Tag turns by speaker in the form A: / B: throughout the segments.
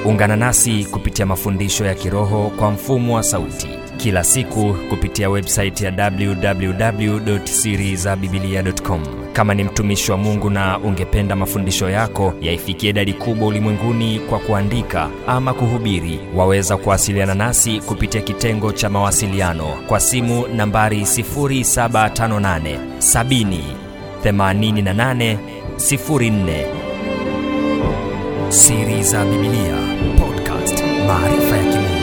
A: ungana nasi kupitia mafundisho ya kiroho kwa mfumo wa sauti kila siku kupitia websaiti ya www.sirizabibilia.com kama ni mtumishi wa mungu na ungependa mafundisho yako yaifikie idadi kubwa ulimwenguni kwa kuandika ama kuhubiri waweza kuwasiliana nasi kupitia kitengo cha mawasiliano kwa simu nambari 758 70 88 04 siri za bibilia podcast maarifa ya kimungu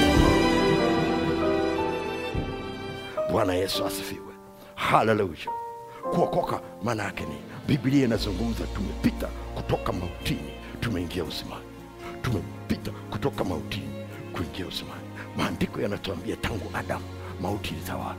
B: bwana yesu asifiwe haleluya kuokoka maana yake ni biblia inazungumza tumepita kutoka mautini tumeingia uzimani tumepita kutoka mautini kuingia uzimani maandiko yanatuambia tangu adamu mauti ilitawala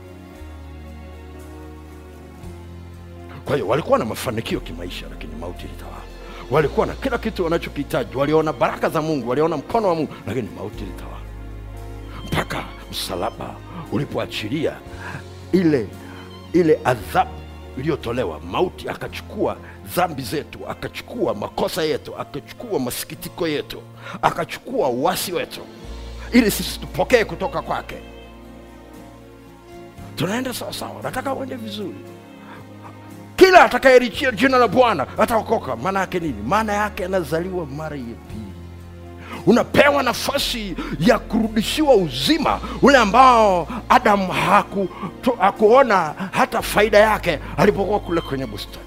B: kwa hiyo walikuwa na mafanikio kimaisha lakini mauti ilitawala walikuwa na kila kitu wanachokihitaji waliona baraka za mungu waliona mkono wa mungu lakini mauti ilitawala mpaka msalaba ulipoachilia ile ile adhabu iliyotolewa mauti akachukua dhambi zetu akachukua makosa yetu akachukua masikitiko yetu akachukua uwasi wetu ili sisi tupokee kutoka kwake tunaenda sawasawa nataka uende vizuri kila atakayerichia jina la bwana ataokoka maana yake nini maana yake anazaliwa mara ya pili unapewa nafasi ya kurudishiwa uzima ule ambao adamu haku, tu, hakuona hata faida yake alipokuwa kule kwenye bustani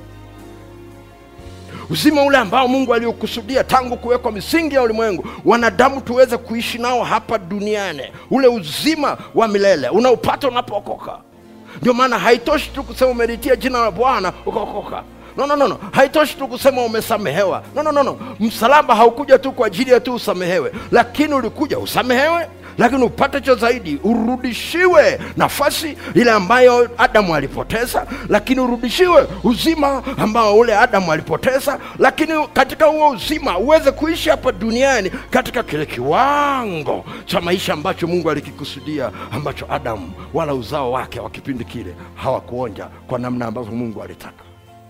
B: uzima ule ambao mungu aliokusudia tangu kuwekwa misingi ya ulimwengu wanadamu tuweze kuishi nao hapa duniani ule uzima wa milele unaupata unapookoka ndio maana haitoshi tu kusema umelitia jina la bwana ukaokoka no, no, no, no. haitoshi tu kusema umesamehewa no, no, no, no. msalaba haukuja tu kwa ajili ya tu usamehewe lakini ulikuja usamehewe lakini upate cha zaidi urudishiwe nafasi ile ambayo adamu alipoteza lakini urudishiwe uzima ambao ule adamu alipoteza lakini katika huo uzima uweze kuishi hapa duniani katika kile kiwango cha maisha ambacho mungu alikikusudia ambacho adamu wala uzao wake wa kipindi kile hawakuonja kwa namna ambavyo mungu alitaka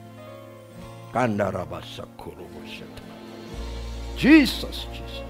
B: kandarabasakulubushata jesus jesus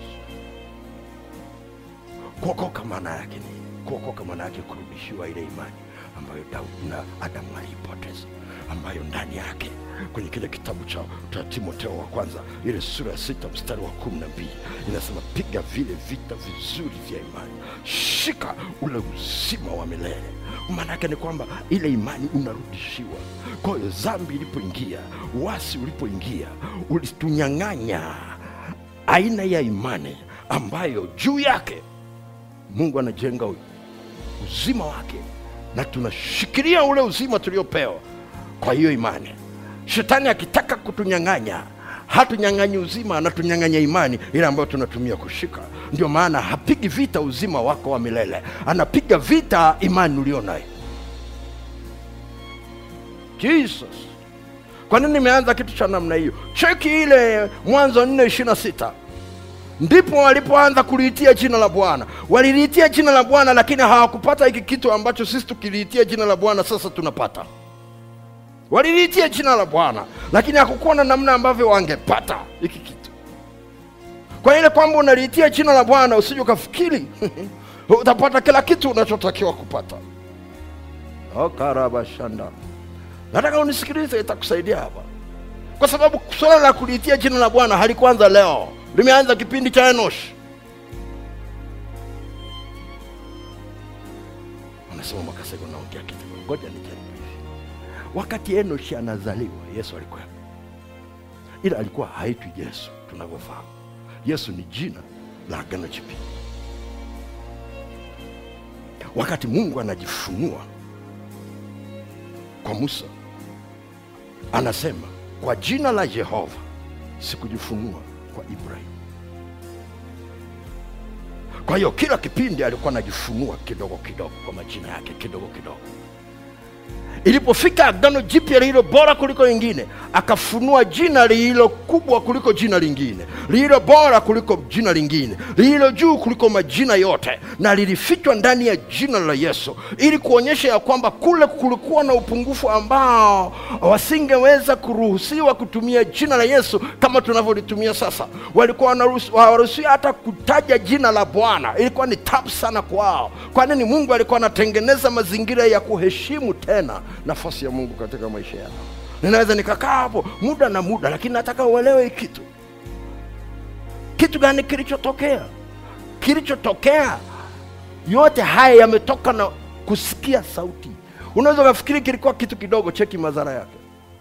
B: kuokoka maana yake ni kuokoka maana yake kurudishiwa ile imani ambayo daudi na adamu aliipoteza ambayo ndani yake kwenye kile kitabu cha, cha timoteo wa kwanza ile sura ya sita mstari wa kumi na mbili inasema piga vile vita vizuri vya imani shika ule uzima wa milele maana yake ni kwamba ile imani unarudishiwa kwa hiyo zambi ilipoingia wasi ulipoingia ulitunyang'anya aina ya imani ambayo juu yake mungu anajenga uzima wake na tunashikilia ule uzima tuliopewa kwa hiyo imani shetani akitaka kutunyang'anya hatunyang'anyi uzima anatunyang'anya imani ile ambayo tunatumia kushika ndio maana hapigi vita uzima wako wa milele anapiga vita imani ulio nayo jesus kwa nini nimeanza kitu cha namna hiyo cheki ile mwanzo nne ishiri na sita ndipo walipoanza kuliitia jina la bwana waliliitia jina la bwana lakini hawakupata hiki kitu ambacho sisi tukiliitia jina la bwana sasa tunapata waliliitia jina la bwana lakini hakukuwa na namna ambavyo wangepata hiki kitu kwa ile kwamba unaliitia jina la bwana usije ukafikiri utapata kila kitu unachotakiwa kupata okarabashanda nataka unisikilize itakusaidia hapa kwa sababu swala la kuliitia jina la bwana halikuanza leo limeanza kipindi cha enosh unasema makasego naongea kitu ngoja nijaribu hivi wakati enoshi anazaliwa yesu alikuwa ila alikuwa haitwi yesu tunavyofahamu yesu ni jina la agano jipya wakati mungu anajifunua kwa musa anasema kwa jina la yehova sikujifunua kwa ibrahim kwa hiyo kila kipindi alikuwa anajifunua kidogo kidogo kwa majina yake kidogo kidogo ilipofika agano jipya lililo bora kuliko lingine akafunua jina lililo kubwa kuliko jina lingine lililo bora kuliko jina lingine lililo juu kuliko majina yote na lilifichwa ndani ya jina la yesu ili kuonyesha ya kwamba kule kulikuwa na upungufu ambao wasingeweza kuruhusiwa kutumia jina la yesu kama tunavyolitumia sasa walikuwa wanaruhusi- hawaruhusiwi hata kutaja jina la bwana ilikuwa ni tabu sana kwao kwa nini mungu alikuwa anatengeneza mazingira ya kuheshimu tena nafasi ya mungu katika maisha yao ninaweza nikakaa hapo muda na muda lakini nataka uelewe hii kitu kitu gani kilichotokea kilichotokea yote haya yametoka na kusikia sauti unaweza ukafikiri kilikuwa kitu kidogo cheki madhara yake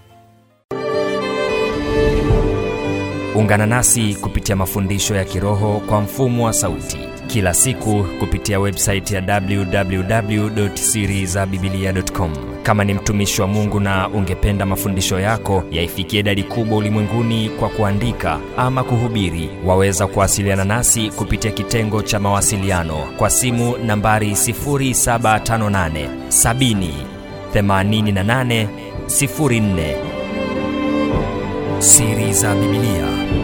A: ungana nasi kupitia mafundisho ya kiroho kwa mfumo wa sauti kila siku kupitia websaiti ya www.sirizabibilia.com kama ni mtumishi wa mungu na ungependa mafundisho yako yaifikie idadi kubwa ulimwenguni kwa kuandika ama kuhubiri waweza kuwasiliana nasi kupitia kitengo cha mawasiliano kwa simu nambari 758 70 88 04 siri za bibilia